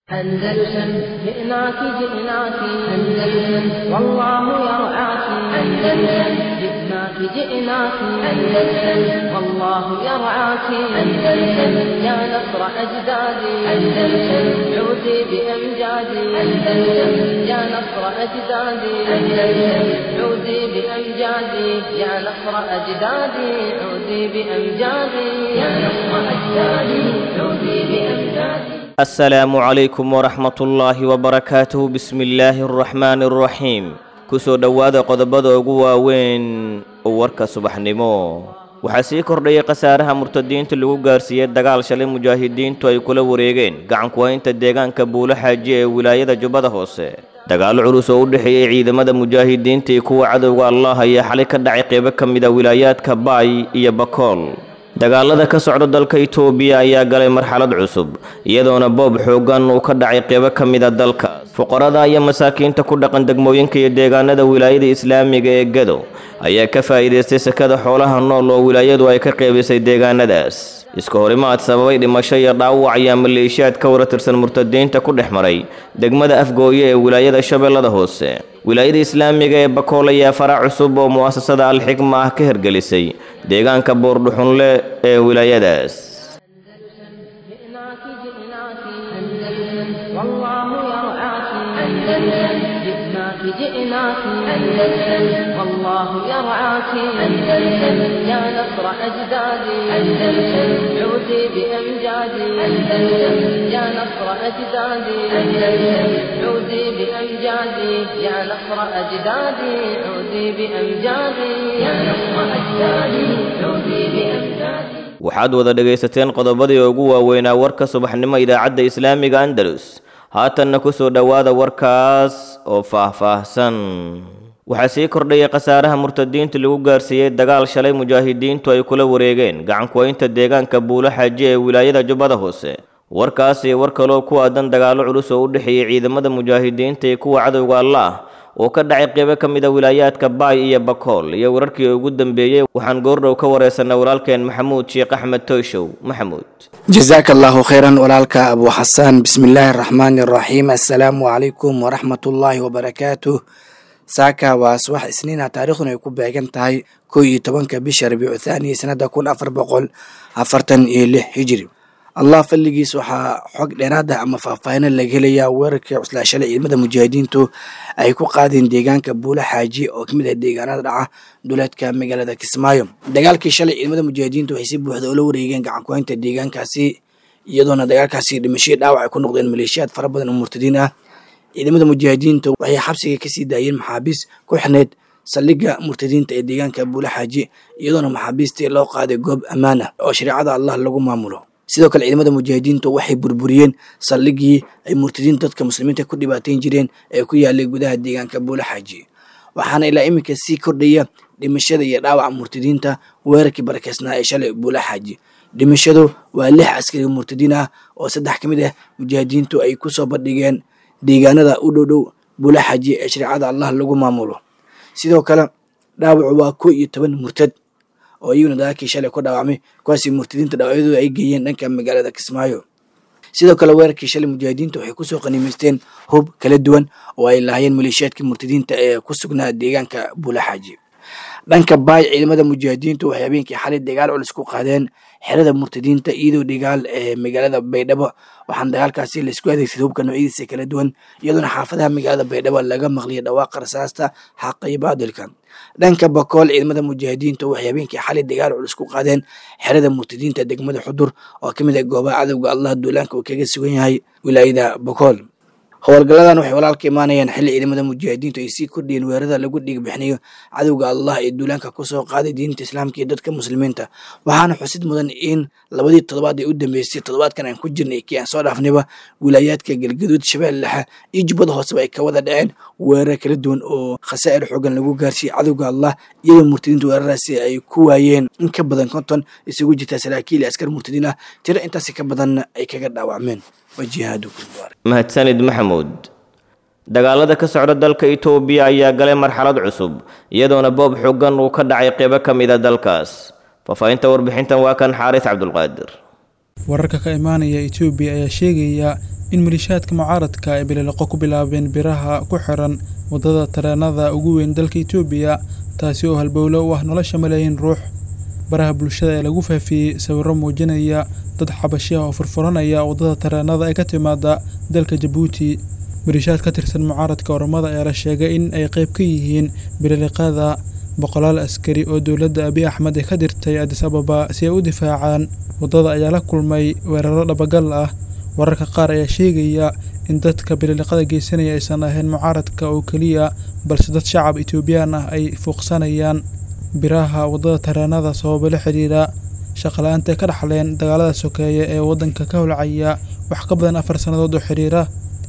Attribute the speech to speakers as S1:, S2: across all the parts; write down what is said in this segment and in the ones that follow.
S1: أندلسن جئناك جئناك أندلسن والله يرعاك أندلسن جئناك جئناك أندلسن والله يرعاك أندلسن يا نصر أجدادي أندلسن عودي بأمجادي أندلسن يا نصر أجدادي أندلسن عودي بأمجادي يا نصر أجدادي عودي بأمجادي يا نصر أجدادي عودي بأمجادي
S2: asalaamu calaykum waraxmatullaahi wabarakaatuhu bismi illaahi araxmaani araxiim kusoo dhowaada qodobada ugu waaweyn oo warka subaxnimo waxaa sii kordhayay khasaaraha murtadiinta lagu gaarsiiyey dagaal shalay mujaahidiintu ay kula wareegeen gacankuhaynta deegaanka buulo xaaji ee wilaayada jubbada hoose dagaallo culus oo u dhexeeyey ciidamada mujaahidiinta iyo kuwa cadowga allah ayaa xalay ka dhacay qeybo ka mid a wilaayaadka baay iyo bakool dagaalada ka socda dalka itoobiya ayaa galay marxalad cusub iyadoona boob xooggan uu ka dhacay qeybo ka mid a dalkaas fuqarada iyo masaakiinta ku dhaqan degmooyinka iyo deegaanada wilaayada islaamiga ee gado ayaa ka faa'iidaystay sakada xoolaha nool oo wilaayadu ay ka qeybisay deegaanadaas iska horimaad sababay dhimasho iyo dhaawac ayaa maleeshiyaad ka wara tirsan murtadiinta ku dhex maray degmada afgooye ee wilaayada shabeellada hoose wilaayada islaamiga ee bakool ayaa farac cusub oo mu'asasada alxikma ah ka hirgelisay deegaanka boordhuxunle ee wilaayadaas
S1: جئناك جئناك أندلسن والله يرعاك أندلسن جئناك جئناك أندلسن والله يرعاك أندلسن يا نصر أجدادي أندلسن عودي بأمجادي أندلسن يا نصر أجدادي أندلسن عودي بأمجادي يا نصر أجدادي عودي بأمجادي يا نصر أجدادي عودي بأمجادي
S2: waxaad wada dhegaysateen qodobadii ugu waaweynaa warka subaxnimo idaacadda islaamiga andalus haatanna ku soo dhowaada warkaas oo faah-faahsan waxaa sii kordhayay khasaaraha murtadiinta lagu gaarsiiyey dagaal shalay mujaahidiintu ay kula wareegeen gacankuhaynta deegaanka buulo xaaji ee wilaayada jubbada hoose warkaas iyo war kaloo ku aadan dagaallo culus oo u dhexeeyey ciidamada mujaahidiinta iyo kuwa cadowga allah oo ka dhacay qeybo ka mid a wilaayaadka baay iyo bakool iyo wararkii ugu dambeeyey waxaan goordhow ka wareysanay walaalkeen maxamuud sheekh axmed toyshow maxamuud
S3: jazaaka allahu khayran walaalka abu xasaan bismi illaahi araxmaani araxiim assalaamu calaykum waraxmatullaahi wabarakaatuh saaka waa subax isniina taariikhduna ay ku beegan tahay kow iyo tobanka bisha rabiicu thaani sanada kun afar boqol afartan iyo lix hijiri allah fadligiis waxaa xog dheeraad ah ama faahfaahina laga helayaa weerarkii cuslaa shalay ciidamada mujaahidiintu ay ku qaadeen deegaanka buulo xaaji oo kamid ah deegaanada dhaca duleedka magaalada kismaayo dagaalkii shalay ciidamada mujaahidiintu waxay si buuxda ula wareegeen gacankuhaynta deegaankaasi iyadoona dagaalkaasi dhimashadii dhaawac ay ku noqdeen maleeshiyaad fara badan oo murtadiin ah ciidamada mujaahidiinta waxay xabsiga kasii daayeen maxaabiis ku xirneyd saldhigga murtadiinta ee deegaanka buulo xaaji iyadoona maxaabiistii loo qaaday goob ammaan ah oo shareecada allah lagu maamulo sidoo kale ciidamada mujaahidiintu waxay burburiyeen saldhigii ay murtadiinta dadka muslimiinta ku dhibaateyn jireen ee ku yaalay gudaha deegaanka buulo xaaji waxaana ilaa iminka sii kordhaya dhimashada iyo dhaawaca murtadiinta weerarkii barakeysnaa ee shalay buulo xaaji dhimashadu waa lix askari murtadiin ah oo saddex ka mid ah mujaahidiintu ay kusoo bandhigeen deegaanada u dhow dhow buulo xaaji ee shareecada allah lagu maamulo sidoo kale dhaawacu waa kow iyo toban murtad oo iyaguna dagaalkii shalay ku dhaawacmay kuwaasi murtadiinta dhaawacyadooda ay geeyeen dhanka magaalada kismaayo sidoo kale weerarkii shalay mujaahidiinta waxay kusoo qaniimaysteen hub kala duwan oo ay lahaayeen maleeshiyaadkii murtadiinta ee ku sugnaa deegaanka buulo xaaji dhanka baay ciidamada mujaahidiintu waxay habeenkii xalay dagaal culus ku qaadeen xerada murtadiinta iyadoo dhigaal ee magaalada baydhabo waxaana dagaalkaasi laisku adeegsaday hubka noocyadiisa kala duwan iyadoona xaafadaha magaalada baydhabo laga maqliyay dhawaaqa rasaasta xaqa iyo baadilka dhanka bakool ciidamada mujaahidiintu waxay habeenkii xalay dagaal culus ku qaadeen xerada murtadiinta degmada xudur oo ka mid ah goobaha cadowga allah duulaanka uu kaga sugan yahay wilaayada bakool howlgalladan waxay walaalka imaanayaan xilli ciidamada mujaahidiintu ay sii kordhiyeen weerarada lagu dhiigbixinayo cadowga allah ee duulaanka kusoo qaaday diinta islaamka iyo dadka muslimiinta waxaana xusid mudan in labadii toddobaad ee u dambeysay toddobaadkan aan ku jirnay kii aan soo dhaafnayba wilaayaadka galgaduud shabeelle dhexe iyo jubbada hooseba ay ka wada dhaceen weerar kala duwan oo khasaa'ir xoogan lagu gaarsiiyey cadowga allah iyadoo murtadiinta weeraradaasi ay ku waayeen in ka badan konton isugu jirta saraakiil iyo askar murtadiin ah tiro intaasi ka badanna ay kaga dhaawacmeen
S2: mahadsanid maxamuud dagaalada ka socda dalka itoobiya ayaa galay marxalad cusub iyadoona boob xooggan uu ka dhacay qeybo ka mid a dalkaas faahfaahinta warbixintan waa kan xaaris cabdulqaadir
S4: wararka ka imaanaya etoobiya ayaa sheegaya in malishaadka mucaaradka ay bilileqo ku bilaabeen biraha ku xiran waddada tareenada ugu weyn dalka etoobiya taasi oo halbowlo u ah nolosha malaayiin ruux baraha bulshada ee lagu faafiyey sawirro muujinaya dad xabashi ah oo furfuranaya waddada tareenada ee ka timaada dalka jabuuti malishaad ka tirsan mucaaradka oromada ayaa la sheegay in ay qayb ka yihiin bililiqada boqolaal askari oo dowladda abiy axmed ay ka dirtay adis ababa si ay u difaacaan waddada ayaa la kulmay weeraro dhabagal ah wararka qaar ayaa sheegaya in dadka bililiqada geysanaya aysan ahayn mucaaradka oo keliya balse dad shacab etoobiyaan ah ay fuuqsanayaan biraha waddada tareenada sababo la xidhiidha shaqala-aanta ay ka dhaxleen dagaalada sokeeye ee waddanka ka holcaya wax ka badan afar sannadood oo xidhiira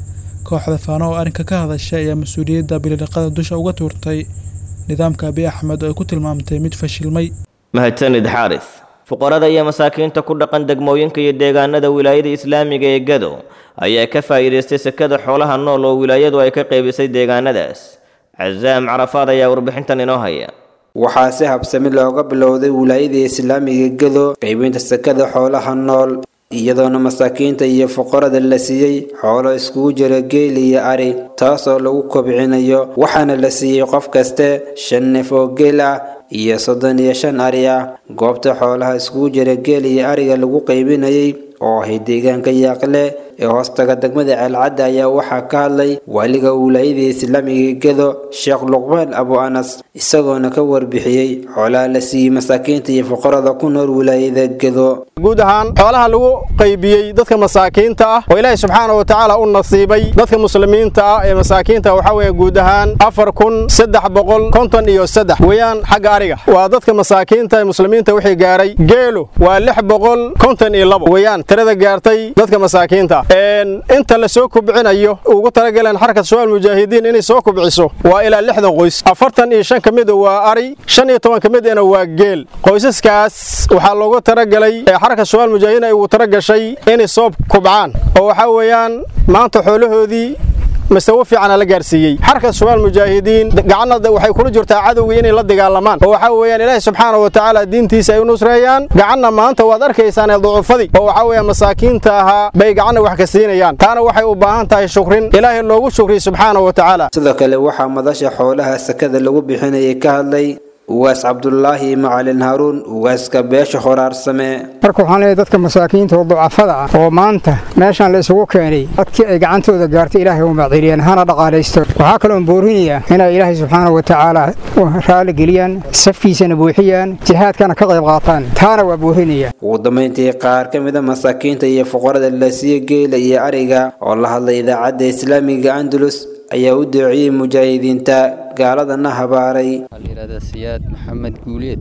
S4: kooxda faano oo arrinka ka hadashay ayaa mas-uuliyadda bililiqada dusha uga tuurtay nidaamka abiy axmed oo ay ku tilmaamtay mid fashilmay
S2: mahadsanid xaaris fuqarada iyo masaakiinta ku dhaqan degmooyinka iyo deegaanada wilaayada islaamiga ee gado ayaa ka faa'iidaystay sekada xoolaha nool oo wilaayadu ay ka qaybisay deegaanadaas casaam carafaad ayaa warbixintan inoo haya
S5: waxaa si habsami looga bilowday wilaayada islaamiga gado qaybinta sekada xoolaha nool iyadoona masaakiinta iyo fuqarada la siiyey xoolo iskugu jira geel iyo ari taasoo lagu kobcinayo waxaana la siiyey qof kaste shan neef oo geel ah iyo soddon iyo shan ari ah goobta xoolaha iskugu jira geel iyo ariga lagu qaybinayay oo ahay deegaanka yaaqle ee hoostaga degmada ceelcadda ayaa waxaa ka hadlay waaliga wilaayada islaamiga gado sheekh luqmaan abu anas isagoona ka warbixiyey xoolaha la siiyey masaakiinta iyo fuqarada ku nool wilaayada gado
S6: guud ahaan xoolaha lagu qaybiyey dadka masaakiinta ah oo ilaahay subxaana wa tacaala u nasiibay dadka muslimiinta ah ee masaakiinta waxaa weeye guud ahaan afar kun saddex boqol konton iyo saddex weeyaan xagga ariga waa dadka masaakiinta ee muslimiinta wixii gaaray geelu waa lix boqol konton iyo labo weeyaan tirada gaartay dadka masaakiinta inta la soo kubcinayo ugu talagaleen xarkat shabaal mujaahidiin inay soo kubciso waa ilaa lixdan qoys afartan iyo shan ka mida waa ari shan iyo toban ka midana waa geel qoysaskaas waxaa loogu talagalay xarkat shabaal mujaahidiin ay ugu talagashay inay soo kubcaan oo waxaa weeyaan maanta xoolahoodii masawo fiicana la gaarsiiyey xarka shabaal mujaahidiin gacanna waxay kula jirtaa cadowgii inay la dagaalamaan oo waxaa weeyaan ilaahay subxaana wa tacaala diintiisa ay u nusreeyaan gacanna maanta waad arkaysaan ee ducufadii oo waxaa weeyaan masaakiinta ahaa bay gacanna wax ka siinayaan taana waxay u baahan tahay shukrin ilaahay loogu shukriy subxaana wa tacaala
S5: sidoo kale waxaa madasha xoolaha sakada lagu bixinayay ka hadlay ugaas cabdulaahi macalin haaruun ugaaska beesha horaarsame
S7: marka waxaan leeyahay dadka masaakiinta oo ducafada ah oo maanta meeshan la isugu keenay dadkii ay gacantooda gaartay ilaahay u macdiriyeen hana dhaqaalaysto waxaa kaloon boorinayaa inay ilaahay subxaana wa tacaala raali geliyaan safkiisana buuxiyaan jihaadkana ka qayb qaataan taana waa boorinaya
S5: ugu dambayntii qaar ka mida masaakiinta iyo fuqarada la siiye geela iyo ariga oo la hadlay idaacadda islaamiga andalus ayaa u doociyey mujaahidiinta gaaladana habaaray
S8: layihahda siyaad maxamed guuleed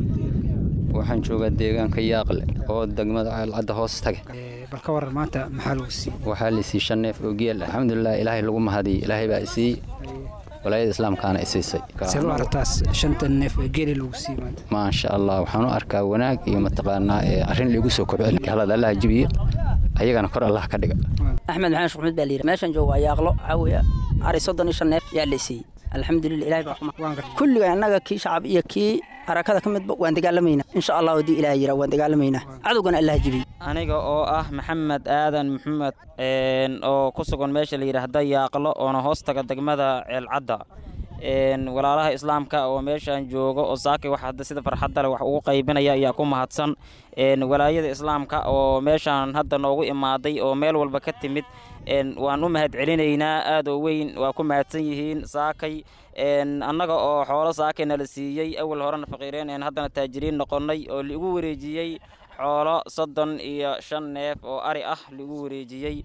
S8: waxaan joogaa deegaanka yaaqle oo degmada ceelcadda hoos taga
S7: balka waran maanta maxaa lagu siiyey
S8: waxaa lisii shan neef oo geel alxamdulilah ilaahay lagu mahadiyey ilaahay baa isii walaayada islaamkaana isiisay
S7: see u aragtaas shanta neef ee geeli lagu siiyey maanta
S8: maasha allah waxaan u arkaa wanaag iyo mataqaanaa ee arrin liigu soo kobcin galada allaha jibiye ayagana kor allah ka dhiga
S9: axmed maxamed shuxmud baa layidhi meeshan jooga waa yaaqlo waxaa weeye ari soddon iyo shan neef yaa la siiyey alxamdulilah ilahay baa kuma kulliga annaga kii shacab iyo kii harakada ka midba waan dagaalamaynaa insha allah haddii ilaah yira waan dagaalamaynaa cadowgana allah jibiy
S10: aniga oo ah maxamed aadan maxamed oo ku sugan meesha la yidhaahda yaaqlo oona hoos taga degmada ceelcadda walaalaha islaamka oo meeshan jooga oo saakay wax hadda sida farxadda leh wax ugu qaybinaya ayaa ku mahadsan walaayada islaamka oo meeshan hadda noogu imaaday oo meel walba ka timid waan u mahad celinaynaa aad oo weyn waa ku mahadsan yihiin saakay annaga oo xoolo saakayna la siiyey awal horena faqiireen haddana taajiriin noqonnay oo ligu wareejiyey xoolo soddon iyo shan neef oo ari ah ligu wareejiyey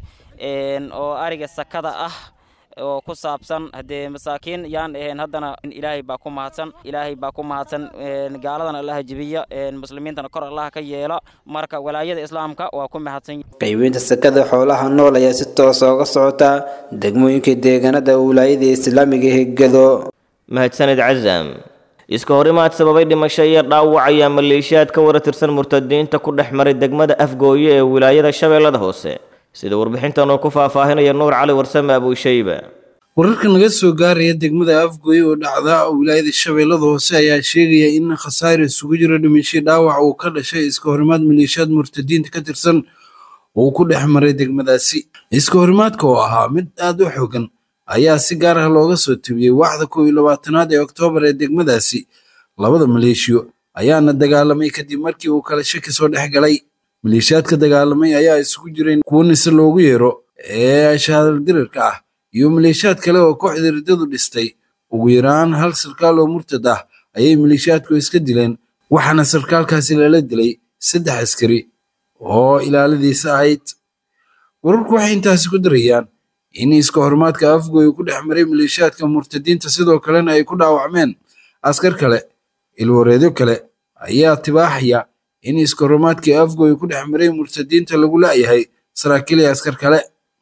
S10: oo ariga sakada ah oo ku saabsan haddee masaakiin yaan ahayn haddana ilaahay baa ku mahadsan ilaahay baa ku mahadsan gaaladana allaha jibiya muslimiintana kor allaha ka yeela marka walaayada islaamka waa ku mahadsan
S5: qaybinta sakada xoolaha nool ayaa si toosa uga socota degmooyinka deegaanada wilaayada islaamiga hegado
S2: mahadsanid casaam iska horimaad sababay dhimasho iyo dhaawac ayaa maleeshiyaad ka wara tirsan murtadiinta ku dhex maray degmada afgooye ee wilaayada shabeellada hoose sida warbixintan uu ku faahfaahinaya nuur cali warsame abuushayba
S11: wararka naga soo gaaraya degmada afgoy oo dhacda wilaayada shabeellada hoose ayaa sheegaya in khasaare isugu jiro dhimashay dhaawac uu ka dhashay iska horimaad maleeshiyaad murtadiinta ka tirsan oo uu ku dhex maray degmadaasi iska horimaadka oo ahaa mid aad u xogan ayaa si gaar ah looga soo tebiyey waaxda kow iyo labaatanaad ee oktoobar ee degmadaasi labada maleeshiyo ayaana dagaalamay kadib markii uu kala shaki soo dhex galay maleeshiyaadka dagaalamay ayaa isugu jiray kuwo nise loogu yeero ee shahaadaldirirka ah iyo maleeshiyaad kale oo kooxda riddadu dhistay ugu yaraan hal sarkaal oo murtad ah ayay maleeshiyaadku iska dileen waxaana sarkaalkaasi lala dilay saddex askari oo ilaaladiisa ahayd wararku waxay intaasi ku darayaan in iska horimaadka afgoy ku dhex maray maleeshiyaadka murtadiinta sidoo kalena ay ku dhaawacmeen askar kale ilwareedyo kale ayaa tibaaxaya in iska horimaadkii afgoy ku dhex maray murtadiinta lagu la'yahay saraakiil iyo askar kale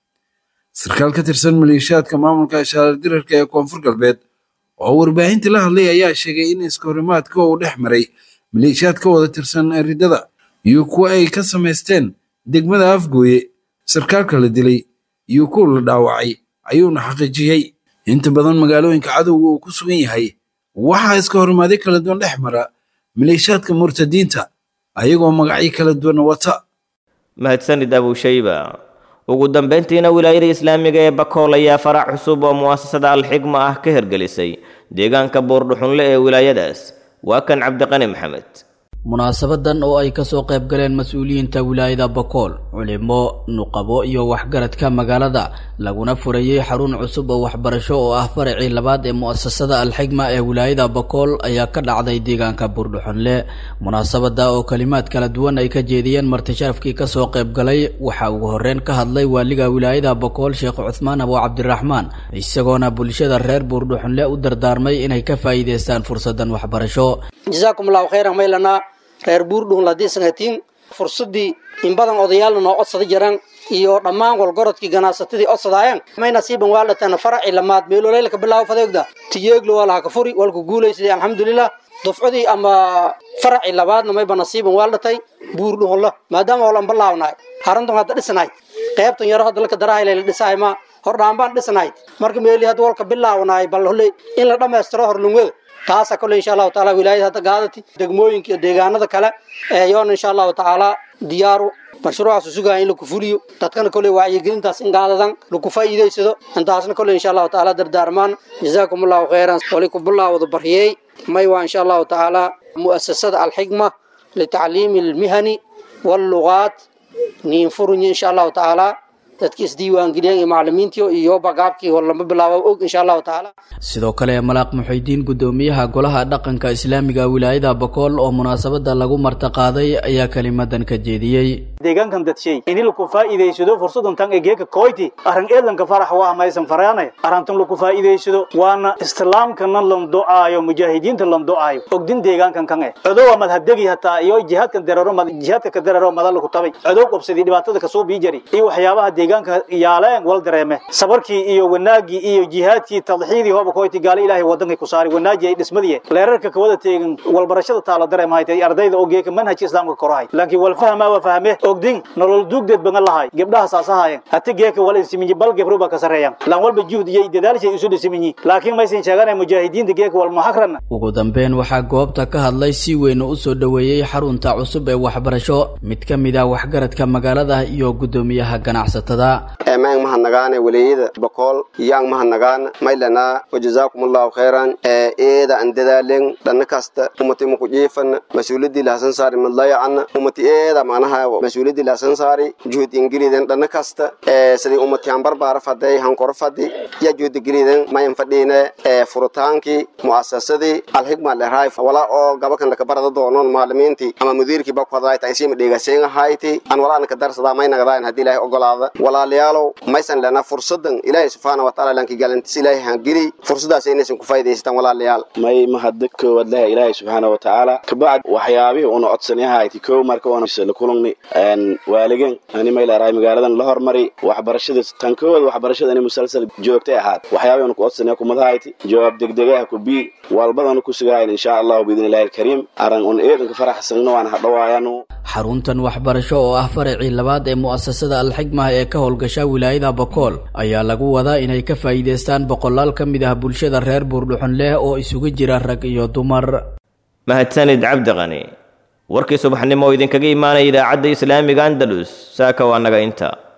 S11: sarkaal ka tirsan maleeshiyaadka maamulka shahaardirarka ee koonfur galbeed oo warbaahinta la hadlay ayaa sheegay in iska horimaadka uu dhex maray maleeshiyaad ka wada tirsan riddada iyo kuwa ay ka samaysteen degmada afgooye sarkaalka la dilay iyo kuwa la dhaawacay ayuuna xaqiijiyey inta badan magaalooyinka cadowga uu ku sugan yahay waxaa iska horimaaday kala duwan dhex mara maleeshiyaadka murtadiinta ayagoo magacyo kala duwan wata
S2: mahadsanid abushayba ugu dambeyntiina wilaayada islaamiga ee bakool ayaa farac cusub oo mu'asasada alxigma ah ka hirgelisay deegaanka buurdhuxunle ee wilaayadaas waa kan cabdiqani maxamed
S12: munaasabadan oo ay kasoo qayb galeen mas-uuliyiinta wilaayada bakool culimo nuqabo iyo waxgaradka magaalada laguna furayey xarun cusub oo waxbarasho oo ah faracii labaad ee mu'asasada alxigma ee wilaayada bakool ayaa ka dhacday deegaanka buurdhuxunle munaasabada oo kalimaad kala duwan ay ka jeediyeen martisharafkii kasoo qayb galay waxaa ugu horeyn ka hadlay waaliga wilaayada bakool sheekh cuthmaan abo cabdiraxmaan isagoona bulshada reer buurdhuxunle u dardaarmay inay ka faa'iideystaan fursadan waxbarasho
S13: reer buurdhuun ladiisanhatiin fursadii in badan odayaalna noo codsada jiraan iyo dhammaan walgorodkii ganacsatadii codsadaayaan may nasiiban waa dhataan faraci lamaad meeloleylka bilaabo fadeegda tiyeeglo waa laha ka furi walku guulaysaday alxamdulilah dufcadii ama faraci labaadna mayba nasiiban waa dhatay buurdhuunla maadaama olan bilaawnaay haruntan hadda dhisnayd qaybtan yaro hadda laka darahayla dhisahay ma hordhaan dhisnayd marka meeli hadda walka bilaawnaay bal holley in la dhammaystiro horlungwada taasa kole insha allahu taala wilaayada hadda gaadati degmooyinka iyo deegaanada kale eeyoona insha allahu tacaala diyaaru mashruucaas sugaya in laku fuliyo dadkana kole wacyigelintaas in gaadadan laku faa'iidaysado intaasna kole insha allahu tacaala dardaarmaan jazaakum allahu khayran wali ku bilaawada baryey may waa insha allahu tacaala mu'asasada alxigma litacliimi almihani wallugaat niinfurunya insha allahu tacaala dadki isdiiwaangeliyeen iyo macalimiintii iyo bagaabkii hor lama bilaabo og insha allahu tacaala
S12: sidoo kale malaaq muxuudiin gudoomiyaha golaha dhaqanka islaamiga wilaayada bakool oo munaasabada lagu martaqaaday ayaa kelimadan ka jeediyey
S14: deegaankan dadshay ini laku faa'iidaysado fursadan tan ee geeka koyti arrin eedlanka farax waa maysan faraanay arrintan laku faa'iidaysado waana islaamkana lan do'aayo mujaahidiinta lan do'aayo ogdin deegaankan kan eh codowa madhabdegi hataa iyo jihaadkan dararo jihaadka ka dararo madal laku tabay codow qabsadii dhibaatada kasoo bii jari iyo waxyaabaha deegaanka yaaleen wal dareeme sabarkii iyo wanaagii iyo jihaadkii tadxiidii hooba koyti gaala ilaahay wadankay ku saari wanaajii ay dhismadii leerarka kawada teegan walbarashada taalo dareemahaytay ardayda oo geeka manhajka islaamka korahay laakiin wal fahmaa waa fahme ogdin nolol duugdeed bangan lahay gabdhaha saasahaayeen hati geeka wala insiminyi bal gebro baa ka sarreeyaan laan walba juhd iyo dadaalshay isu dhisiminyi laakiin maysan sheeganay mujaahidiinta geeka wal muxakrana
S12: ugu dambeyn waxaa goobta ka hadlay si weyn u soo dhoweeyey xarunta cusub ee waxbarasho mid ka mid ah waxgaradka magaalada iyo gudoomiyaha ganacsatada
S15: eemaang mahanagaane waleeyada bakool yaang mahanagaana maylana wajazaakum allahu khayran eeda an dadaalen dhanna kasta umati maku jiifana mas-uuladii lahasan saari madlayacana umati eeda manaha mas-uuladii lahasan saari juhud ingiliden dhanna kasta sidii umati han barbaara faday han kor fadi ya juhud ingiliden mayan fadhiine furitaankii mu'asasadii alhigma leraay wala oo gabakan laka barada doonon maalimiintii ama mudiirkii bakhadaayta isima dheegaseyngahayti an walaana ka darsadaa may nagadayn haddii ilaahay ogolaada walaalayaalow maysan lena fursadan ilaahay subxaana wataala lanki galantis ilaahay hangeli fursadaas inaysan ku faa'idaystaan walaalayaal
S16: may mahadda koowaad leha ilaahay subxaana watacaala kabacd waxyaabihii una codsanayahayti kow marka una la kulungni waaligan ani may leerahay magaaladan la hormari waxbarashada tan koowaad waxbarashada ani musalsal joogtay ahaad waxyaabihii una ku codsanaya kumadahayti jawaab degdegaha ku bii walbadana ku sugahayn insha allahu biidni illahi alkariim aran un eedanka faraxsanno waan hadhawaayanu
S12: xaruntan waxbarasho oo ah faracii labaad ee mu'asasada alxigmah ee ka howlgasha wilaayada bakool ayaa lagu wadaa inay ka faa'iidaystaan boqolaal ka mid ah bulshada reer buurdhuxun leh oo isugu jira rag iyo dumar
S2: mahadsanid cabdiqani warkii subaxnimo oo idinkaga imaanaya idaacadda islaamiga andalus saaka waa naga inta